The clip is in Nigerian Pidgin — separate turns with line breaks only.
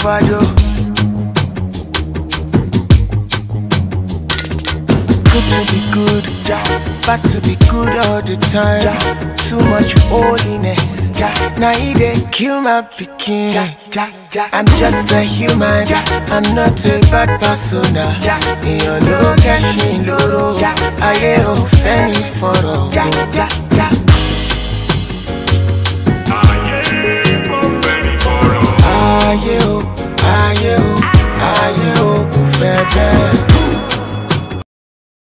overdose. Good to be good, bad to be good all the time. Too much holiness, now he dey kill my pikin. I'm just a human, I'm not a bad persona. Èèyàn ló kẹ́sìn lóró, ayé ò fẹ́ ní fọ̀rọ̀.